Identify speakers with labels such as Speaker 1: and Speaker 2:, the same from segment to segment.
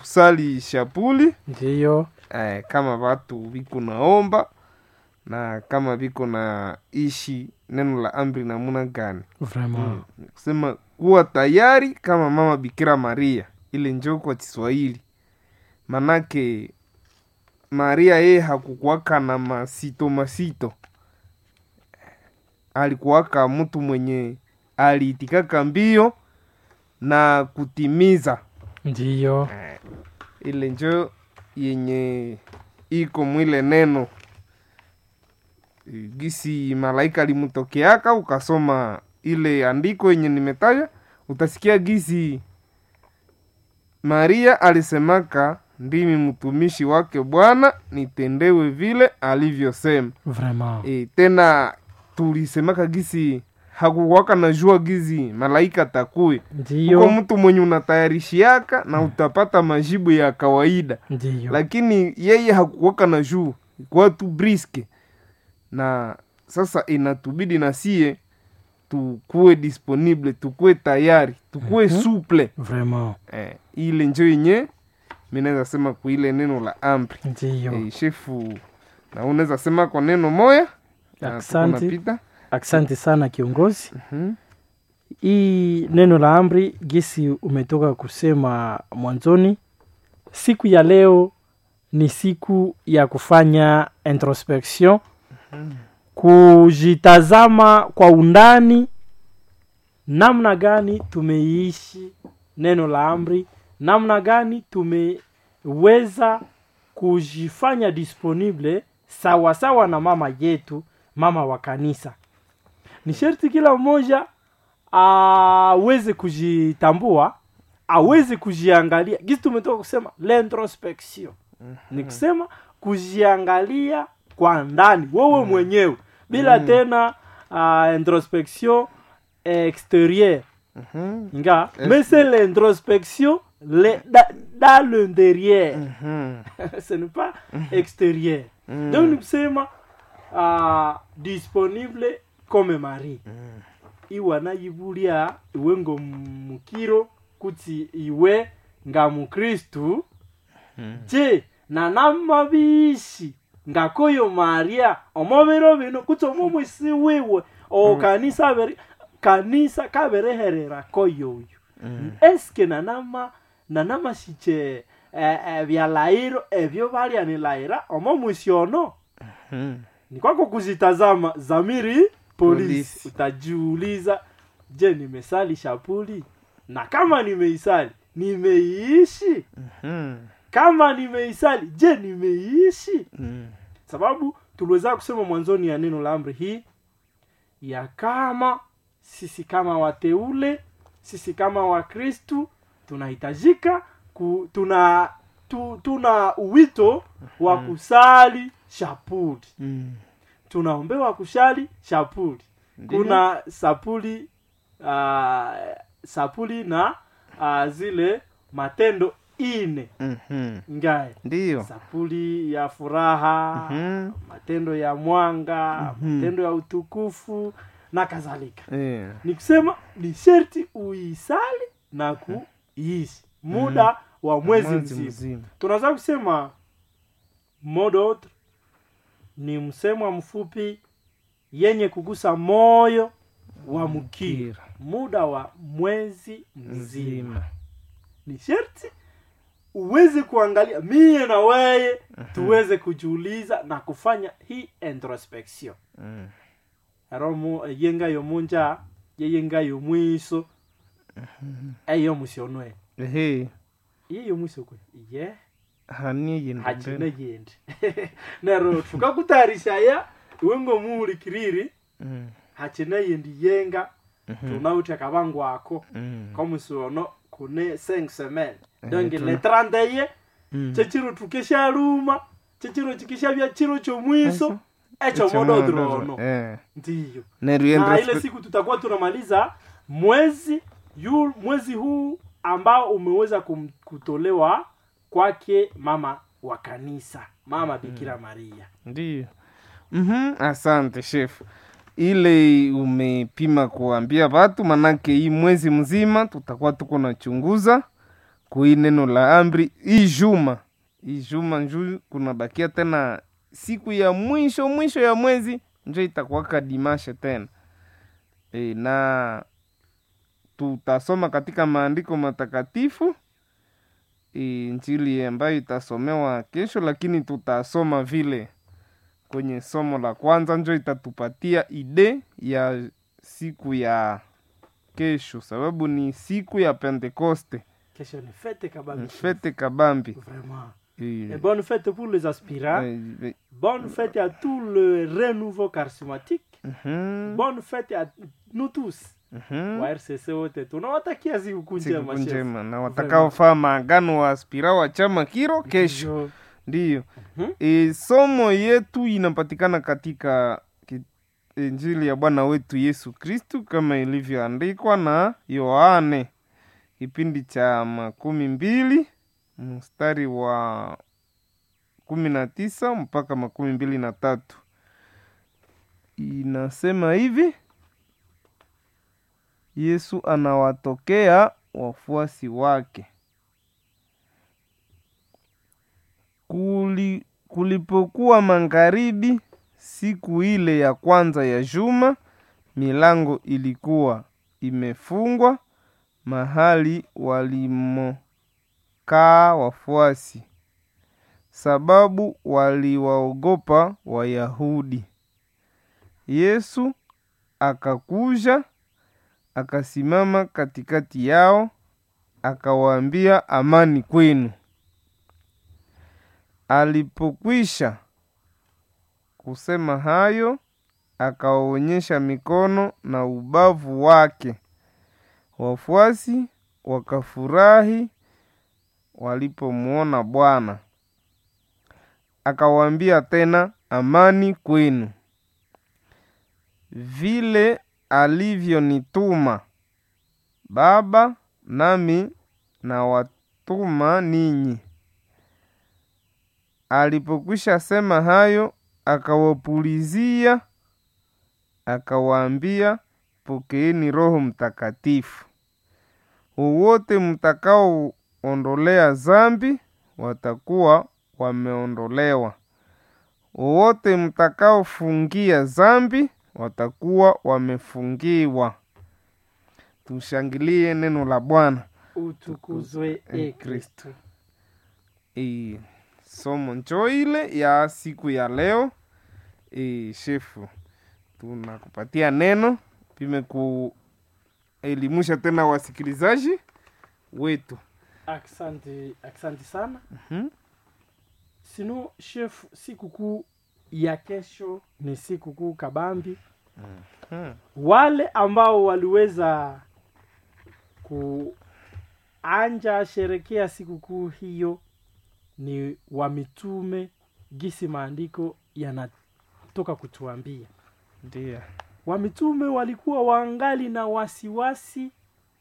Speaker 1: kusali shapuli
Speaker 2: ndiyo
Speaker 1: eh, kama watu viko naomba na kama viko na ishi neno la amri namuna gani
Speaker 2: vraiment
Speaker 1: kusema kuwa tayari kama mama bikira maria ile njoo kwa kiswahili manake maria yeye hakukuwaka na masito masito alikuwaka mtu mwenye aliitikaka mbio na kutimiza
Speaker 2: ndiyo
Speaker 1: ile njo yenye iko mwile neno gisi malaika limutokeaka ukasoma ile andiko yenye nimetaja utasikia gisi maria alisemaka ndimi mtumishi wake bwana nitendewe vile alivyosema
Speaker 2: vraiment
Speaker 1: e, tena tulisemaka gisi hakukwaka najua gizi malaika takuwe uko
Speaker 2: ndiyo
Speaker 1: mtu mwenye unatayarishiaka na utapata majibu ya kawaida
Speaker 2: ndiyo
Speaker 1: lakini yeye hakukwaka na juu kwa tu briske na sasa inatubidi na sie tukuwe disponible tukuwe tayari tukuwe
Speaker 2: Mhm.
Speaker 1: suple
Speaker 2: vraiment
Speaker 1: eh, ile njo yenye minaweza sema kuile neno la amri
Speaker 2: ndiyo
Speaker 1: eh, shefu na unaweza sema kwa neno moya na tuko
Speaker 2: Asante.
Speaker 1: napita.
Speaker 2: asante sana kiongozi
Speaker 1: Mhm.
Speaker 2: hii neno la amri gisi umetoka kusema mwanzoni siku ya leo ni siku ya kufanya introspection kujitazama kwa undani namna gani tumeishi neno la amri namna gani tumeweza kujifanya disponible sawasawa na mama yetu mama wa kanisa ni sherti kila mmoja aweze kujitambua aweze kujiangalia gisi tumetoka kusema l'introspection ni kusema kujiangalia kwa ndani wewe mwenyewe bila
Speaker 1: Mm.
Speaker 2: tena uh, introspection extérieure
Speaker 1: Mhm.
Speaker 2: nga
Speaker 1: Est-
Speaker 2: mais c'est l'introspection le, da, dans l'intérieur
Speaker 1: Mhm.
Speaker 2: ce n'est pas extérieur
Speaker 1: Mm.
Speaker 2: donc ni kusema uh, disponible comme mari
Speaker 1: Mm.
Speaker 2: iwanayibulia iwe ngo mukiro kuti iwe nga mukristu
Speaker 1: Mm.
Speaker 2: je nanamabishi ngakoyo maria omobiro bino kuti omomwisi wiwe o kanisa abere kanisa kabereherera koyoyo
Speaker 1: Mm.
Speaker 2: eske nanama nanamashike eh, eh, byalairo ebyo balyanilahira omomwisi ono
Speaker 1: Mm.
Speaker 2: ni kwako kuzitazama zamiri polisi
Speaker 1: Polisi.
Speaker 2: utajiuliza je nimesali shapuli na kama nimeisali nimeiishi
Speaker 1: Mhm.
Speaker 2: kama nimeisali je nimeiishi
Speaker 1: Mm.
Speaker 2: sababu tuliweza kusema mwanzoni ya neno la amri hii ya kama sisi kama wateule sisi kama wakristu tunahitajika ku, tuna tu, tuna wito wa kusali shapuli
Speaker 1: Mm.
Speaker 2: tunaombewa kushali shapuli
Speaker 1: Ndiyo.
Speaker 2: kuna sapuli uh, sapuli na uh, zile matendo ine
Speaker 1: Mhm.
Speaker 2: ngaye
Speaker 1: ndiyo
Speaker 2: sapuli ya furaha
Speaker 1: Mhm.
Speaker 2: matendo ya mwanga
Speaker 1: Mhm.
Speaker 2: matendo ya utukufu na kadhalika
Speaker 1: Eh.
Speaker 2: ni kusema ni sherti uisali na kuishi muda wa mwezi
Speaker 1: Mwezi
Speaker 2: mzima
Speaker 1: mzima
Speaker 2: tunaweza kusema modot ni msemwa mfupi yenye kugusa moyo wa mkiri
Speaker 1: Mkira.
Speaker 2: muda wa mwezi mzima
Speaker 1: mzima
Speaker 2: ni sherti uweze kuangalia mie na weye tuweze kujiuliza na kufanya hii introspection
Speaker 1: Mm.
Speaker 2: aromo yengayo munja yeyengayo mwiso eyo musionwe
Speaker 1: ehe
Speaker 2: iyeyo mwiso kwe ye
Speaker 1: hani yindi
Speaker 2: hachine
Speaker 1: mbele.
Speaker 2: yendi nero tukakutayarishaya iwe ngomuhulikiriri
Speaker 1: Mm.
Speaker 2: hachine yendi yenga
Speaker 1: Mhm.
Speaker 2: tunauta kabangu ako
Speaker 1: Mm.
Speaker 2: komusiono kune 5 semaine
Speaker 1: Eh,
Speaker 2: donc
Speaker 1: tuna-
Speaker 2: le 30
Speaker 1: Mm.
Speaker 2: chechiro tukeshaluma chechiro chikishavya chiro chomwiso echo
Speaker 1: Echo
Speaker 2: mododrono
Speaker 1: modo- eh.
Speaker 2: ndiyo
Speaker 1: Neryo
Speaker 2: na ile
Speaker 1: introspe-
Speaker 2: siku tutakuwa tunamaliza mwezi yu, mwezi huu ambao umeweza kum, kutolewa kwake mama wa kanisa mama bikira maria
Speaker 1: ndiyo Mhm, asante shefu ile umepima kuambia watu manake hii mwezi mzima tutakuwa tuko nachunguza kui neno la amri hii juma hii juma nju kunabakia tena siku ya mwisho mwisho ya mwezi njo itakuwaka dimashe tena e, na tutasoma katika maandiko matakatifu e, njili ambayo itasomewa kesho lakini tutasoma vile kwenye somo la kwanza njo itatupatia ide ya siku ya kesho sababu ni siku ya pentekoste
Speaker 2: kesho ni fete kabambi
Speaker 1: fete kabambi
Speaker 2: vraiment
Speaker 1: Eh,
Speaker 2: et bonne fête pour les aspirants
Speaker 1: eh, eh,
Speaker 2: bonne fête à tout le renouveau charismatique
Speaker 1: mhm,
Speaker 2: bonne fête à nous tous
Speaker 1: mhm.
Speaker 2: wa rcc wote tunawatakia sikukuu njema
Speaker 1: siku
Speaker 2: chef.
Speaker 1: njema na watakaofaa maagano wa aspira wa chama kiro kesho
Speaker 2: Ndio.
Speaker 1: ndiyo
Speaker 2: Mhm.
Speaker 1: e, somo yetu inapatikana katika ki- injili ya bwana wetu yesu kristu kama ilivyoandikwa na yohane kipindi cha makumi mbili mstari wa kumi na tisa mpaka makumi mbili na tatu inasema hivi yesu anawatokea wafuasi wake Kuli, kulipokuwa magharibi siku ile ya kwanza ya juma milango ilikuwa imefungwa mahali walimokaa wafuasi sababu waliwaogopa wayahudi yesu akakuja akasimama katikati yao akawaambia amani kwenu alipokwisha kusema hayo akawaonyesha mikono na ubavu wake wafuasi wakafurahi walipomwona bwana akawaambia tena amani kwenu vile alivyonituma baba nami nawatuma ninyi alipokwisha sema hayo akawapulizia akawaambia pokeeni roho mtakatifu wowote mtakaoondolea zambi watakuwa wameondolewa wowote mtakaofungia zambi watakuwa wamefungiwa tushangilie neno la bwana
Speaker 2: utukuzwe e kristo
Speaker 1: e, somo njo ile ya siku ya leo e, shefu tunakupatia neno pime kuelimusha tena wasikilizaji wetu
Speaker 2: asante asante sana
Speaker 1: Mhm.
Speaker 2: sino chef sikukuu ya kesho ni sikukuu kabambi
Speaker 1: Mhm.
Speaker 2: wale ambao waliweza kuanja sherekea sikukuu hiyo ni wa mitume gisi maandiko yanatoka kutuambia
Speaker 1: ndio
Speaker 2: wamitume walikuwa wangali na wasiwasi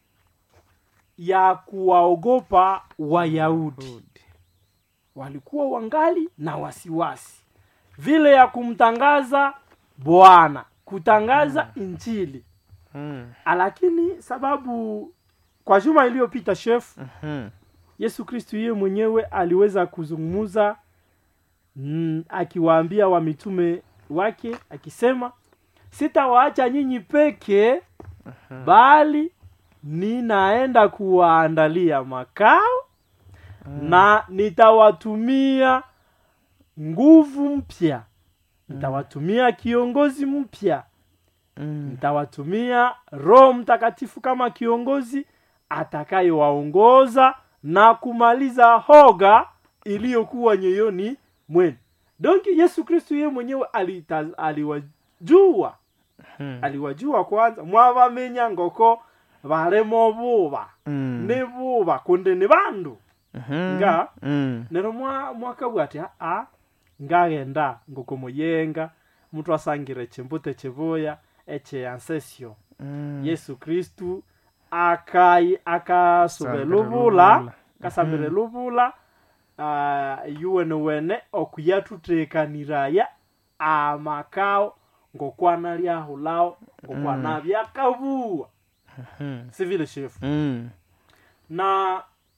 Speaker 2: ya kuwaogopa wayahudi walikuwa wangali na wasiwasi vile ya kumtangaza bwana kutangaza injili
Speaker 1: Mhm.
Speaker 2: lakini sababu kwa juma iliyopita chef
Speaker 1: Mhm.
Speaker 2: yesu kristu yeye mwenyewe aliweza kuzungumza mm, akiwaambia wamitume wake akisema sitawaacha nyinyi peke bali ninaenda kuwaandalia makao na nitawatumia nguvu mpya nitawatumia kiongozi mpya
Speaker 1: Mhm.
Speaker 2: nitawatumia roho mtakatifu kama kiongozi atakayewaongoza na kumaliza hoga iliyokuwa nyoyoni mwenu donki yesu kristu yeye mwenyewe alita- aliwajua
Speaker 1: Mhm.
Speaker 2: aliwajua kwanza mwavamenya ngoko varemo vuva
Speaker 1: Mhm.
Speaker 2: ni vuva kundi ni vandu
Speaker 1: Mhm.
Speaker 2: nga
Speaker 1: Mhm.
Speaker 2: nero mwa mwakabwa ati aa ngagenda ngoko muyenga muthu asangire chimbute chivuya eche ancesio
Speaker 1: Mhm.
Speaker 2: yesu kristu akai akasube
Speaker 1: Sambire
Speaker 2: luvula
Speaker 1: luvula.
Speaker 2: kasambire luvula uh, yuwene wene okuyathuthekaniraya amakao ngokwana lyahulao ngokwana byakavuwa
Speaker 1: Mhm.
Speaker 2: sivile shefu
Speaker 1: Mhm.
Speaker 2: na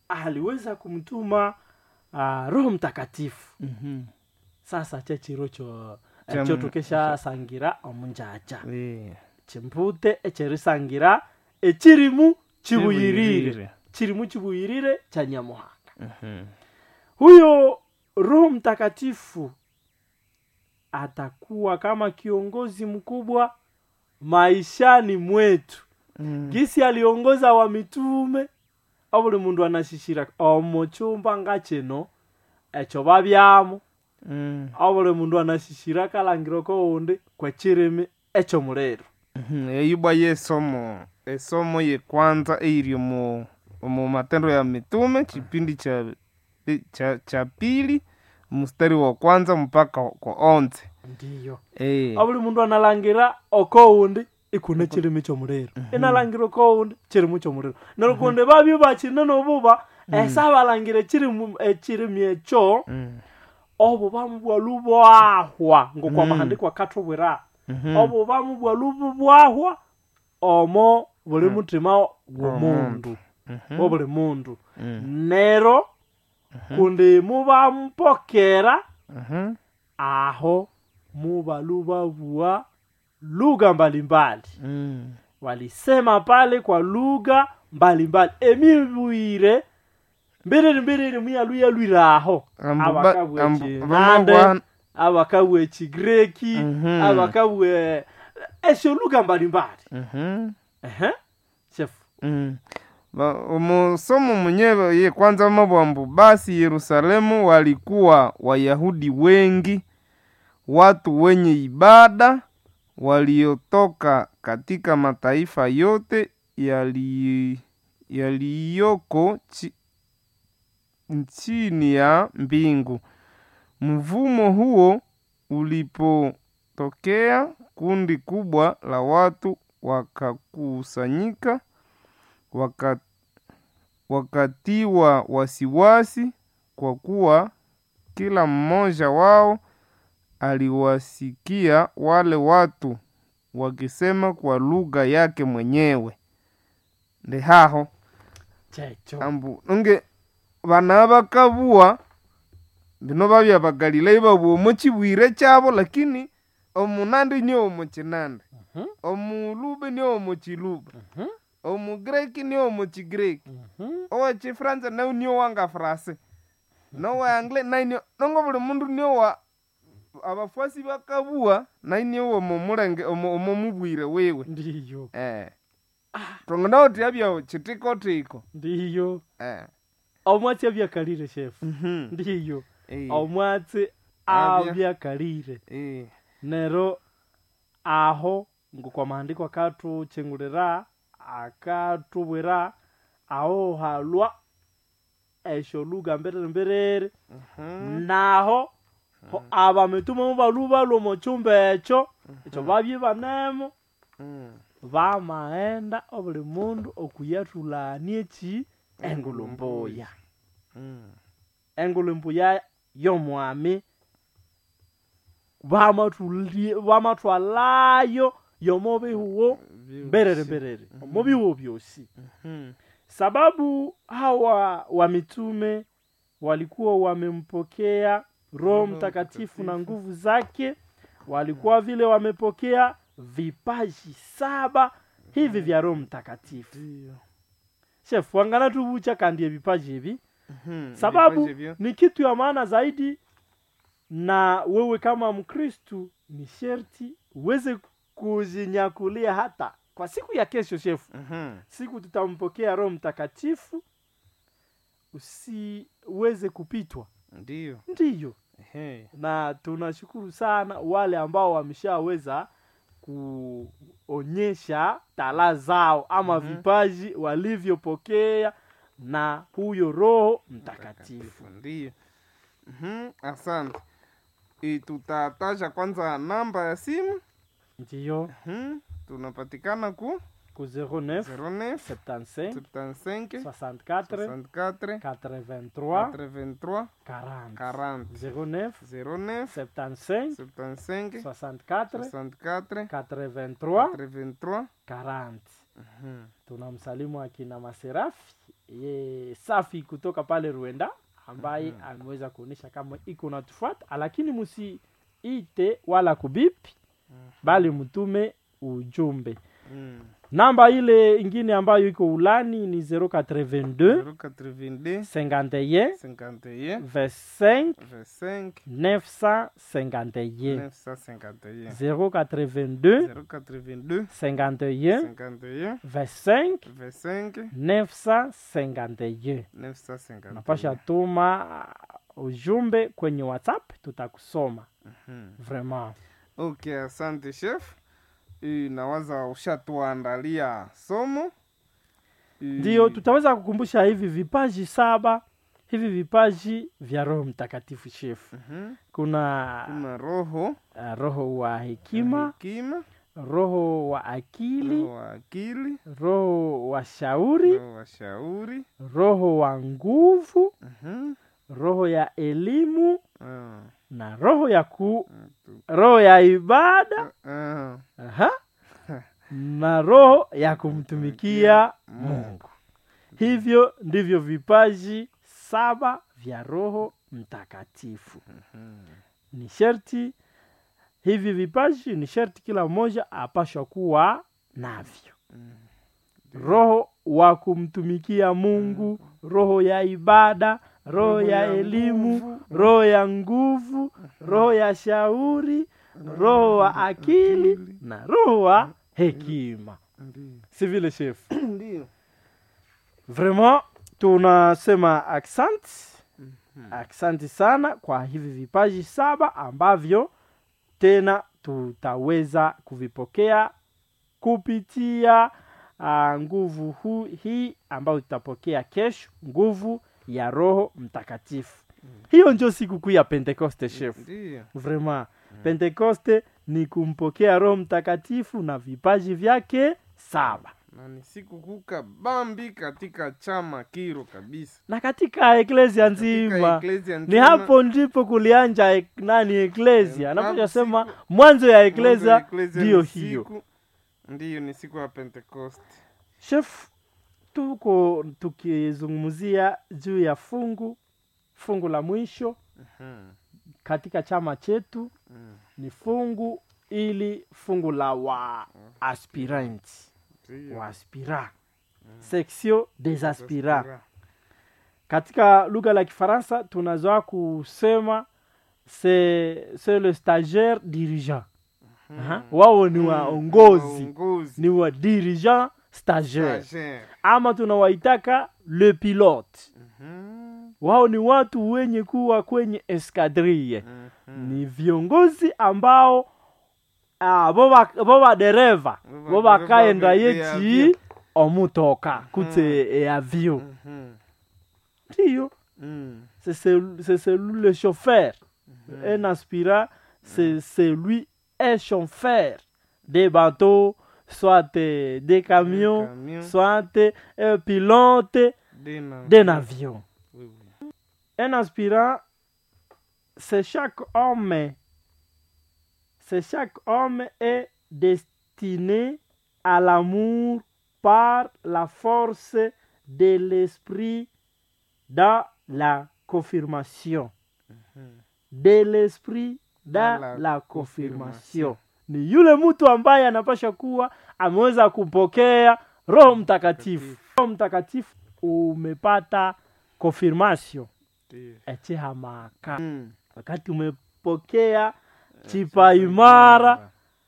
Speaker 2: aliweza kumtuma uh, roho mtakatifu
Speaker 1: Mhm.
Speaker 2: sasa chechiro cho
Speaker 1: Cha-
Speaker 2: cho tukeshasangira omunjaja
Speaker 1: Eh,
Speaker 2: chimpute echerisangira echirimu chibuyirire
Speaker 1: Chibuyirire.
Speaker 2: chirimu chibuyirire cha nyamuhanga
Speaker 1: Mhm.
Speaker 2: huyo roho mtakatifu atakuwa kama kiongozi mkubwa maishani mwetu
Speaker 1: Mm.
Speaker 2: gisi aliongoza wa mitume obuli mundu anashishira omo chumba nga chino echo babyamo
Speaker 1: Mm.
Speaker 2: obuli mundu anashishira kalangiro koundi kwechirimi echo mulero
Speaker 1: Mhm. eyibwa yesomo esomo ye kwanza eiri mu mu matendo ya mitume chipindi cha cha, cha pili mstari wa kwanza mpaka kwa onze
Speaker 2: ndiyo
Speaker 1: Eh.
Speaker 2: obuli mundu analangira okoundi ikune chirimi chomulero inalangira okoundi chirimu chomulero nerukundi babyo bachine nobuba esabalangire echirimu echirimi echo
Speaker 1: Mm.
Speaker 2: obubamu bwalu bwahwa ngokwa
Speaker 1: Mm.
Speaker 2: mahandiko akatubwira
Speaker 1: Mhm.
Speaker 2: obubamu bwalu bwahwa omo buli mutima gwomundu
Speaker 1: Mhm.
Speaker 2: obuli mundu
Speaker 1: Mm.
Speaker 2: nero kundi mubampokera
Speaker 1: Mhm.
Speaker 2: aho mubalu babua lugha mbalimbali
Speaker 1: Mm.
Speaker 2: walisema pale kwa lugha mbalimbali emibwire mbiriri mbiriri muyaluyalwire aho
Speaker 1: Ambu ba-
Speaker 2: abakabwa
Speaker 1: ambu-
Speaker 2: ekinande
Speaker 1: bamabwa-
Speaker 2: abakabwa ekigireki
Speaker 1: Mhm.
Speaker 2: abakabwa esyo lugha mbalimbali
Speaker 1: Mhm.
Speaker 2: ehe shefu
Speaker 1: Mm. Ba- Musomo mwenyewe ye kwanza mabwambu basi Yerusalemu walikuwa Wayahudi wengi, watu wenye ibada waliotoka katika mataifa yote yali- yaliyoko chi, chini ya mbingu. Mvumo huo ulipotokea, kundi kubwa la watu wakakusanyika waka, wakatiwa wasiwasi kwa kuwa kila mmoja wao aliwasikia wale watu wakisema kwa lugha yake mwenyewe ndi haho
Speaker 2: checho
Speaker 1: ambu nge bana bakabua bino babya bagalilayi babua omu chibwire chabo lakini omunandi ni omu chinandi
Speaker 2: Mhm,
Speaker 1: omulube ni omu chiluba
Speaker 2: mhm,
Speaker 1: omugireki ni omu chigireki
Speaker 2: mhm.
Speaker 1: owa chifransa nau nio wanga frase nowa angle nainio nongo buli mundu nio wa abafuasi bakabua nainio omo mulenge omo omo mubwire wewe
Speaker 2: ndiyo
Speaker 1: eh tongo nao tiabya chitiko tiko
Speaker 2: ndiyo
Speaker 1: eh
Speaker 2: omwatsi abyakalire shefu
Speaker 1: mhm
Speaker 2: ndiyo
Speaker 1: eh
Speaker 2: omwatsi
Speaker 1: Abya.
Speaker 2: abyakalire
Speaker 1: eh
Speaker 2: nero aho ngokwa mahandiko akatuchengulira akatubwira aho halwa esyo lugha mbiriri mbiriri
Speaker 1: mhm
Speaker 2: naho ho abamitume mubalubalwa omu chumba ekyo ekyo babye banemu
Speaker 1: mhm
Speaker 2: bamaghenda obuli mundu okuyathulania eki engulumbuya
Speaker 1: mhm
Speaker 2: engulumbuya y'omwami bamathuli- bamathwalayo y'omu bihuwo mbiriri mbiriri omu bihuwo byosi
Speaker 1: mhm
Speaker 2: sababu hawa wa mitume walikuwa wamempokea roho
Speaker 1: Roho
Speaker 2: mtakatifu na
Speaker 1: Mtakatifu.
Speaker 2: nguvu zake walikuwa vile wamepokea vipaji saba hivi vya roho mtakatifu
Speaker 1: ndio
Speaker 2: shefu wangana tuvucha kandi evipaji hivi
Speaker 1: mhm
Speaker 2: sababu
Speaker 1: Vipaji vyo.
Speaker 2: ni kitu ya maana zaidi na wewe kama mkristu ni sherti uweze kujinyakulia hata kwa siku ya kesho shefu
Speaker 1: mhm
Speaker 2: siku tutampokea roho mtakatifu usiweze kupitwa
Speaker 1: ndio
Speaker 2: ndiyo
Speaker 1: ehe
Speaker 2: na tunashukuru sana wale ambao wameshaweza kuonyesha tala zao ama
Speaker 1: Mhm.
Speaker 2: vipaji walivyopokea na huyo roho mtakatifu
Speaker 1: ndio mhm asante e, tutataja kwanza namba ya simu
Speaker 2: ndiyo
Speaker 1: mhm tunapatikana ku
Speaker 2: ku 09
Speaker 1: 09
Speaker 2: 75
Speaker 1: 75
Speaker 2: 64
Speaker 1: 64
Speaker 2: 83
Speaker 1: 83
Speaker 2: 40
Speaker 1: 40
Speaker 2: 09
Speaker 1: 09
Speaker 2: 75
Speaker 1: 75
Speaker 2: 64
Speaker 1: 64
Speaker 2: 83
Speaker 1: 83
Speaker 2: 40
Speaker 1: mhm
Speaker 2: tunamsalimu akina maserafi e, safi kutoka pale Rwanda ambaye ameweza kuonyesha kama iko natufuata, lakini msiite wala kubipi, bali mtume ujumbe.
Speaker 1: Mm.
Speaker 2: Namba ile ingine ambayo iko ulani ni 082
Speaker 1: 082
Speaker 2: 51
Speaker 1: 51
Speaker 2: 25
Speaker 1: 25
Speaker 2: 951
Speaker 1: 951
Speaker 2: 082
Speaker 1: 082
Speaker 2: 51
Speaker 1: 51
Speaker 2: 25
Speaker 1: 25
Speaker 2: 951
Speaker 1: 951
Speaker 2: napasha tuma uh, ujumbe kwenye whatsapp tutakusoma
Speaker 1: Mhm.
Speaker 2: vraiment
Speaker 1: Okay, asante chef. Eh, Nawaza ushatuandalia somo. Eh,
Speaker 2: ndio tutaweza kukumbusha hivi vipaji saba hivi vipaji vya roho mtakatifu shefu
Speaker 1: mhm.
Speaker 2: kuna
Speaker 1: Kuna roho
Speaker 2: uh, roho wa hekima
Speaker 1: hekima,
Speaker 2: roho wa akili
Speaker 1: roho wa akili,
Speaker 2: roho wa shauri
Speaker 1: roho wa shauri.
Speaker 2: roho wa nguvu
Speaker 1: Mhm.
Speaker 2: roho ya elimu
Speaker 1: Ah,
Speaker 2: na roho ya ku
Speaker 1: tu-
Speaker 2: roho ya ibada
Speaker 1: ah,
Speaker 2: Aha. na roho ya kumtumikia mungu hivyo ndivyo vipaji saba vya roho mtakatifu ni sherti hivi vipaji ni sherti kila mmoja apashwa kuwa navyo roho wa kumtumikia mungu roho ya ibada roho ya elimu roho ya nguvu roho ya shauri roho wa akili na roho wa hekima
Speaker 1: Ndiyo.
Speaker 2: si vile shefu
Speaker 1: Ndiyo.
Speaker 2: vraiment tunasema accent aksanti sana kwa hivi vipaji saba ambavyo tena tutaweza kuvipokea kupitia uh, nguvu hu, hii ambayo tutapokea kesho nguvu ya roho mtakatifu hiyo ndio sikukuu ya pentekoste chef
Speaker 1: Ndiyo.
Speaker 2: vraiment pentekoste ni kumpokea roho mtakatifu na vipaji vyake saba
Speaker 1: na ni siku kuka bambi katika chama kiro kabisa
Speaker 2: na katika eklesia
Speaker 1: Katika
Speaker 2: nzima
Speaker 1: eklesia
Speaker 2: ni
Speaker 1: nzima,
Speaker 2: hapo ndipo kulianja ek, nani eklesia
Speaker 1: Eh,
Speaker 2: anapoja
Speaker 1: hapo
Speaker 2: sema
Speaker 1: siku-
Speaker 2: mwanzo ya
Speaker 1: mwanzo ya
Speaker 2: eklesia
Speaker 1: eklesia
Speaker 2: ndiyo
Speaker 1: ni
Speaker 2: hiyo
Speaker 1: siku- ndiyo ni siku ya pentekoste
Speaker 2: chef tuko tukizungumzia juu ya fungu fungu la mwisho
Speaker 1: Mhm.
Speaker 2: katika chama chetu
Speaker 1: Mm.
Speaker 2: ni fungu ili fungu la wa aspirant
Speaker 1: Ndiyo.
Speaker 2: wa aspira section des aspirants
Speaker 1: Aspira.
Speaker 2: katika lugha la kifaransa tunazoa kusema c'est c'est le stagiaire dirigeant Aha. wao ni waongozi
Speaker 1: Waongozi.
Speaker 2: ni wa dirigeant stagiaire
Speaker 1: Stagiaire.
Speaker 2: ama tunawaitaka le pilote
Speaker 1: Mhm.
Speaker 2: wao ni watu wenye kuwa kwenye eskadrille
Speaker 1: Mhm.
Speaker 2: ni viongozi ambao ah, bo ba- bo badereva
Speaker 1: Bo
Speaker 2: bo
Speaker 1: badereva
Speaker 2: bakaenda
Speaker 1: be- be
Speaker 2: yeti
Speaker 1: avion.
Speaker 2: omutoka kutse e avion
Speaker 1: Mhm.
Speaker 2: ndiyo
Speaker 1: Mm.
Speaker 2: c'est celui, c'est celui le chauffeur un aspirant c'est celui un chauffeur des bateaux soit euh, des camions
Speaker 1: camions.
Speaker 2: soit euh, un pilote
Speaker 1: Dena-
Speaker 2: d'un avion
Speaker 1: Oui, oui.
Speaker 2: un aspirant c'est chaque homme c'est chaque homme est destiné à l'amour par la force de l'esprit dans la confirmation de l'esprit dans
Speaker 1: Dans la
Speaker 2: la confirmation ni yule mtu ambaye anapasha kuwa ameweza kupokea roho mtakatifu roho mtakatifu umepata confirmation
Speaker 1: Ndiyo.
Speaker 2: echihamaka
Speaker 1: Mm.
Speaker 2: wakati umepokea chipa imara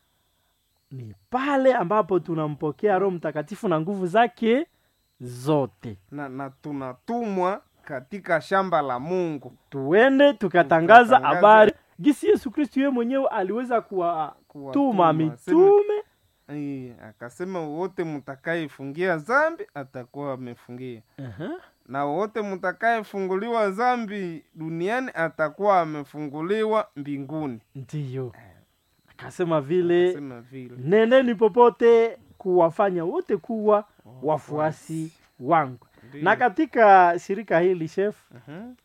Speaker 2: ni pale ambapo tunampokea roho mtakatifu na nguvu zake zote
Speaker 1: na, na tunatumwa katika shamba la mungu
Speaker 2: tuende tukatangaza
Speaker 1: Tukatangaza.
Speaker 2: habari gisi yesu kristu yeye mwenyewe aliweza kuwatuma
Speaker 1: Kuwatuma,
Speaker 2: mitume
Speaker 1: Eh, akasema wote mtakayefungia zambi atakuwa amefungia
Speaker 2: Aha.
Speaker 1: na wote mtakayefunguliwa zambi duniani atakuwa amefunguliwa mbinguni
Speaker 2: ndiyo akasema vile
Speaker 1: Akasema vile
Speaker 2: neneni popote kuwafanya wote kuwa wafuasi wangu
Speaker 1: Ndiyo.
Speaker 2: na katika shirika hili chef
Speaker 1: Mhm.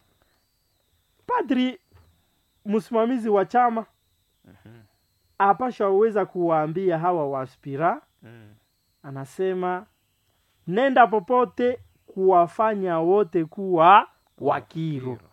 Speaker 2: padri msimamizi wa chama apasha uweza kuwaambia hawa waspira
Speaker 1: Mm.
Speaker 2: anasema nenda popote kuwafanya wote kuwa wakiro